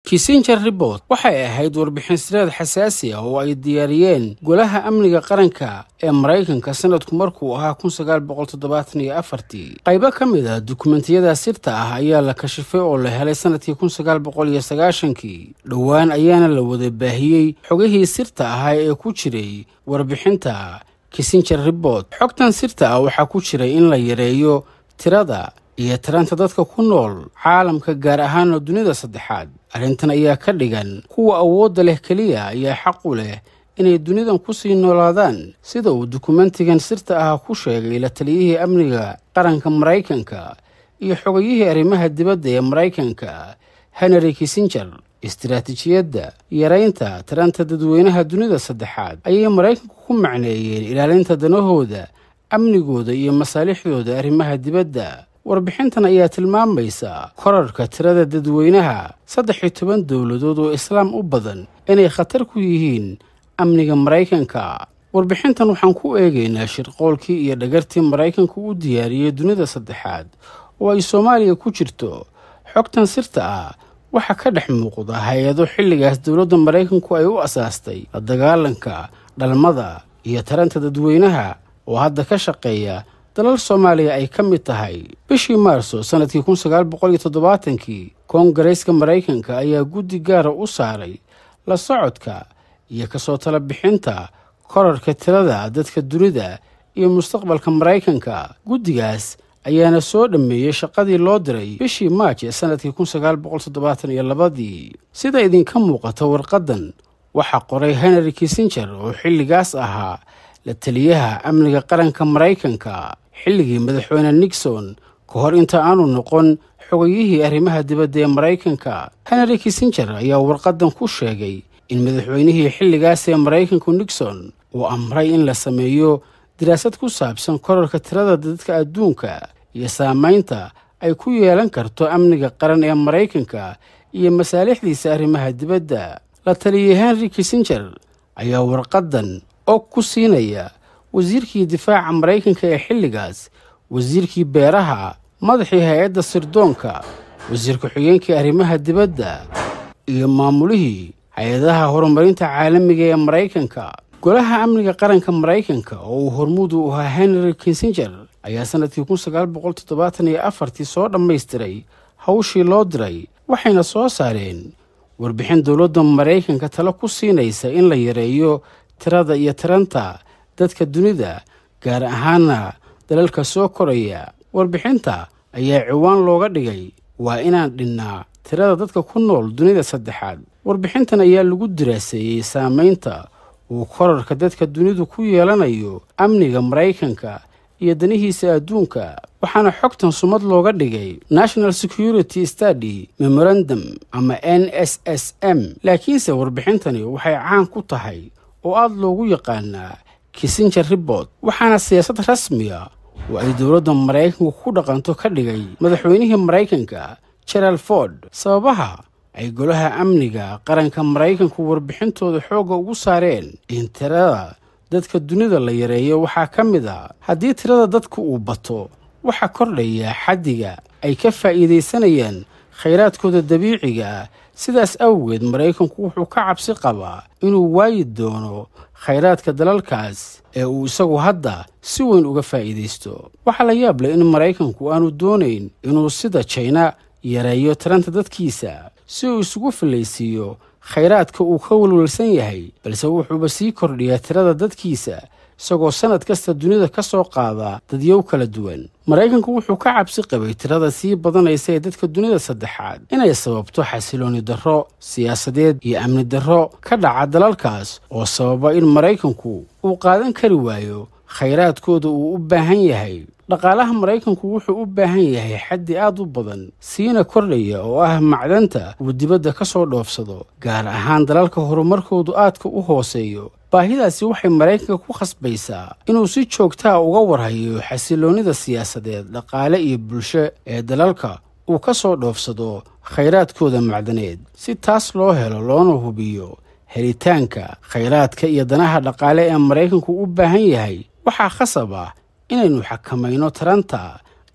kissinger report waxay ahayd warbixin sireed xasaasi ah oo ay diyaariyeen golaha amniga qaranka ee maraykanka sanadku markuu ahaa kun sagaal boqol toddobaatan iyo afartii qaybo ka mid ah dukumentiyada sirta ah ayaa la kashifay oo la helay sanadkii kun sagaal boqol iyo sagaashankii dhowaan ayaana la wada baahiyey xogihii sirta ahaa ee ku jiray warbixinta kissinger report xogtan sirta ah waxaa ku jiray in la yareeyo tirada iyo taranta dadka ku nool caalamka gaar ahaana dunida saddexaad arrintan ayaa ka dhigan kuwa awoodda leh keliya ayaa xaq u leh inay dunidan kusii noolaadaan sida uu dukumentigan sirta ah ku sheegay la taliyihii amniga qaranka maraykanka iyo xogayihii arrimaha dibadda ee maraykanka henry kissinger istiraatiijiyadda yaraynta taranta dadweynaha dunida saddexaad ayay maraykanku ku macneeyeen ilaalinta danahooda amnigooda iyo masaalixdooda arrimaha dibadda warbixintan ayaa tilmaamaysa korarka tirada dadweynaha saddex iyo toban dowladood oo islaam u badan inay khatar ku yihiin amniga maraykanka warbixintan waxaan ku eegaynaa shirqoolkii iyo dhagartii maraykanku u diyaariyey dunida saddexaad oo ay soomaaliya ku jirto xogtan sirta ah waxaa ka dhex muuqda hay-ado xilligaas dowladda maraykanku ay u asaastay la dagaalanka dhalmada iyo taranta dadweynaha oo hadda ka shaqeeya dalal soomaaliya ay ka mid tahay bishii maarso sannadkii kun sagaal boqol iyo toddobaatankii koongareeska maraykanka ayaa guddi gaara u saaray la socodka iyo kasoo tala bixinta korarka tirada dadka dunida iyo mustaqbalka maraykanka guddigaas ayaana soo dhammeeyey shaqadii loo diray bishii maaj ee sannadkii kun sagaal boqol toddobaatan iyo labadii sida idinka muuqata warqaddan waxaa qoray henry kissinger oo xilligaas ahaa la taliyaha amniga qaranka maraykanka xilligii madaxweyne nixon ka hor inta aanu noqon xogayihii arrimaha dibadda ee maraykanka henry kissinger ayaa warqaddan ku sheegay in madaxweynihii xilligaas ee maraykanku nixon uu amray in la sameeyo daraasad ku saabsan korarka tirada dadka adduunka iyo saamaynta ay ku yeelan karto amniga qaran ee maraykanka iyo masaalixdiisa arrimaha dibadda la taliyey henry kissinger ayaa warqaddan og ku siinaya wasiirkii difaaca maraykanka ee xilligaas wasiirkii beeraha madaxii hay-adda sirdoonka wasiir ku-xigeenkii arrimaha dibadda iyo maamulihii hay-adaha horumarinta caalamiga ee maraykanka golaha amniga qaranka maraykanka oo uu hormuud u ahaa henry kissinger ayaa sannadkii kun sagaal boqol toddobaatan iyo afartii soo dhammaystiray hawshii loo diray waxayna soo saareen warbixin dowladda maraykanka talo ku siinaysa in la yareeyo tirada iyo taranta dadka dunida gaar ahaana dalalka soo koraya warbixinta ayaa ciwaan looga dhigay waa inaan dhinnaa tirada dadka ku nool dunida saddexaad warbixintan ayaa lagu diraaseeyey saamaynta uu korarka dadka dunidu ku yeelanayo amniga maraykanka iyo danihiisa adduunka waxaana xogtan sumad looga dhigay national security study memorandum ama n s s m laakiinse warbixintani waxay caan ku tahay oo aada loogu yaqaanaa kissinger report waxaana siyaasad rasmiya oo ay dowladda maraykanku ku dhaqanto ka dhigay madaxweynihii maraykanka gerald ford sababaha ay golaha amniga qaranka maraykanku warbixintooda xoogga ugu saareen in tirada dadka dunida la yareeyo waxaa ka mid a haddii tirada dadku uu bato waxaa kordhaya xaddiga ay ka faa'iidaysanayaan khayraadkooda dabiiciga ah sidaas awgeed maraykanku wuxuu ka cabsi qabaa inuu waayi doono khayraadka dalalkaas ee uu isagu hadda si weyn uga faa'iidaysto waxaa la yaab leh in maraykanku aanu doonayn inuu sida jina yareeyo taranta dadkiisa si uu isugu fillaysiiyo khayraadka uu ka walwalsan yahay balse wuxuuba sii kordhiyaa tirada dadkiisa isagoo sannad kasta dunida ka soo qaada dadyow kala duwan maraykanku wuxuu ka cabsi qabay tirada sii badanaysa ee dadka dunida saddexaad inay sababto xasilooni darro siyaasadeed iyo amni darro ka dhaca dalalkaas oo sababa in maraykanku uu qaadan kari waayo khayraadkooda uu u baahan yahay dhaqaalaha maraykanku wuxuu u baahan yahay xaddi aad u badan siina kordhaya oo ah macdanta uu dibadda ka soo dhoofsado gaar ahaan dalalka horumarkoodu aadka u hooseeyo baahidaasi waxay maraykanka ku khasbaysaa inuu si joogtaa uga warhayo xasiloonnida siyaasadeed dhaqaale iyo bulsho ee dalalka uu ka soo dhoofsado khayraadkooda macdaneed si taas loo helo loona hubiyo helitaanka khayraadka iyo danaha dhaqaale ee maraykanku u baahan yahay waxaa khasab ah inaynu xakamayno taranta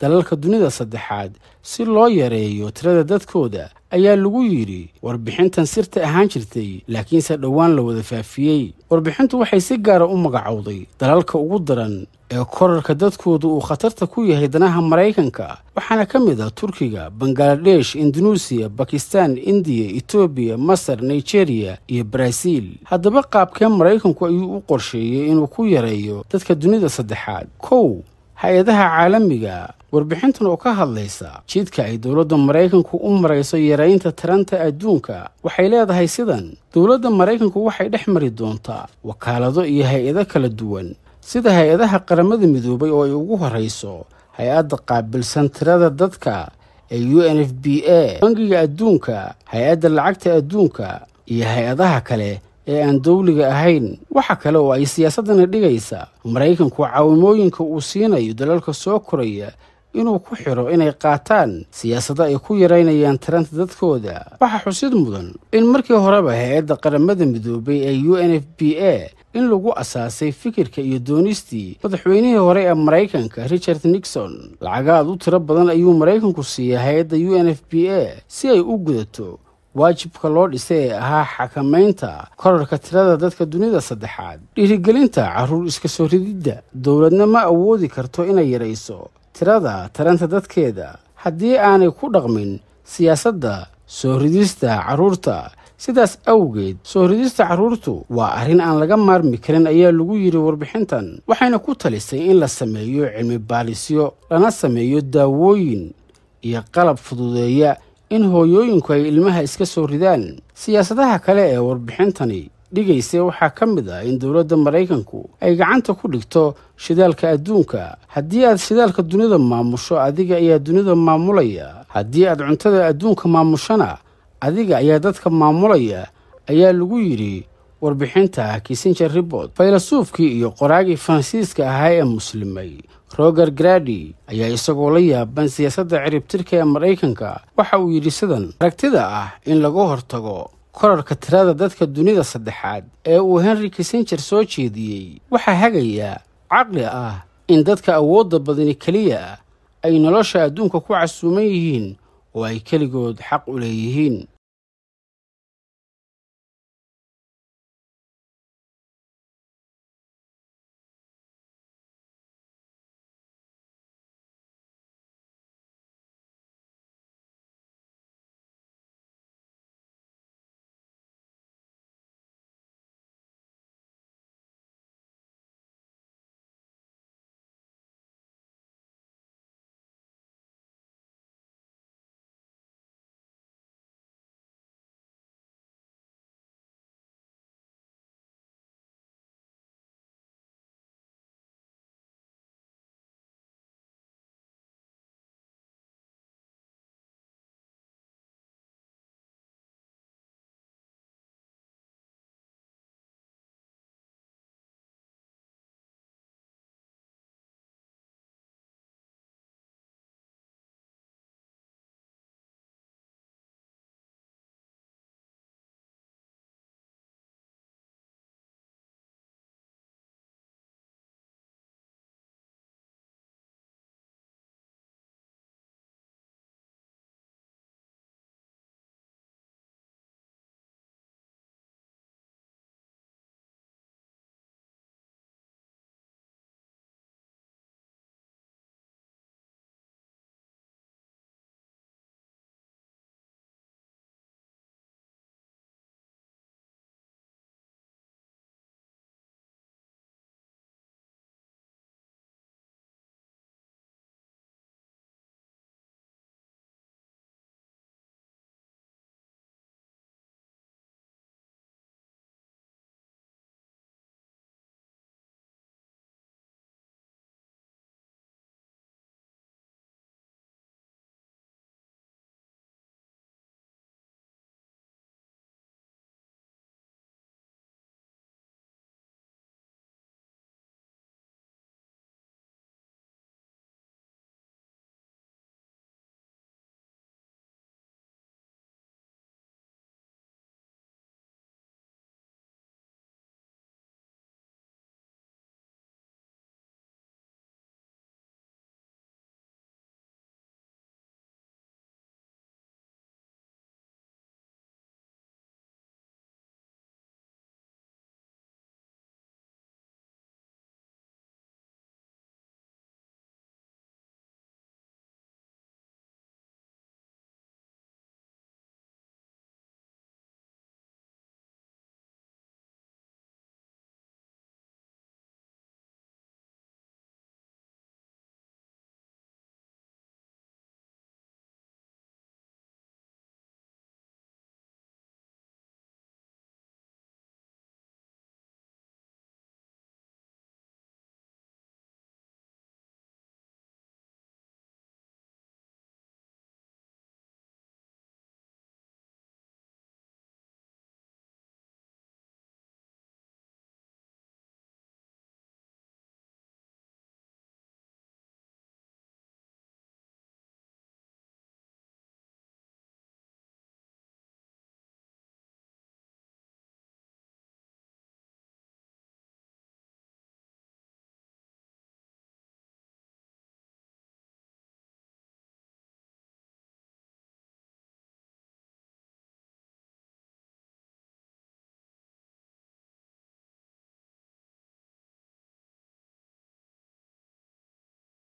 dalalka dunida saddexaad si loo yareeyo tirada dadkooda ayaa lagu yidhi warbixintan sirta ahaan jirtay laakiinse dhowaan la wada faafiyey warbixintu waxay si gaara u magacowday dalalka ugu daran ee korarka dadkooda uu khatarta ku yahay danaha maraykanka waxaana ka mid ah turkiga bangaladesh indunuusiya bakistan indiya etoobiya masar nigeriya iyo baraaziil haddaba qaabkee maraykanku ayuu u qorsheeyey inuu ku yareeyo dadka dunida saddexaad kow hay-adaha caalamiga warbixintan oo ka hadlaysa jidka ay dowladda maraykanku u marayso yaraynta taranta adduunka waxay leedahay sidan dowladda maraykanku waxay dhex mari doontaa wakaalado iyo hay-ado kala duwan sida hay-adaha qaramada midoobay oo ay ugu horrayso hay-adda qaabilsan tirada dadka ee u n f b a bangiga adduunka hay-adda lacagta adduunka iyo hay-adaha kale ee aan dowliga ahayn waxa kale oo ay siyaasaddani dhigaysa maraykanku caawimooyinka uu siinayo dalalka soo koraya inuu ku xidho inay qaataan siyaasado ay ku yaraynayaan taranta dadkooda waxaa xusid mudan in markii horeba hay-adda qaramada midoobay ee u n f b a in lagu asaasay fikirka iyo doonistii madaxweynihii hore ee maraykanka richard nixon lacaga aad u tiro badan ayuu maraykanku siiyey hay-adda u n f b a si ay u gudato waajibka loo dhisay ee ahaa xakamaynta korarka tirada dadka dunida saddexaad dhiirigelinta carruur iska soo rididda dowladna ma awoodi karto inay yarayso tirada taranta dadkeeda haddii aanay ku dhaqmin siyaasadda soo ridista carruurta sidaas awgeed soo ridista carruurtu waa arrin aan laga maarmi karin ayaa lagu yidhi warbixintan waxayna ku talisay in la sameeyo cilmi baalisyo lana sameeyo daawooyin iyo qalab fududeeya in hooyooyinku ay ilmaha iska soo ridaan siyaasadaha kale ee warbixintani dhigaysa waxaa ka mid ah in dowladda maraykanku ay gacanta ku dhigto shidaalka adduunka haddii aad shidaalka dunida maamusho adiga ayaa dunida maamulaya haddii aad cuntada adduunka maamushana adiga ayaa dadka maamulaya ayaa lagu yidhi warbixinta kissinger ribort faylasuufkii iyo qoraagii faransiiska ahaa ee muslimay roger gradi ayaa isagoo la yaaban siyaasadda ciribtirka ee maraykanka waxa uu yidhi sidan aragtida ah in laga hortago korarka tirada dadka dunida saddexaad ee uu henry kissinger soo jeediyey waxaa hagaya caqli ah in dadka awoodda badani keliya ah ay nolosha adduunka ku casuuman yihiin oo ay keligood xaq u leeyihiin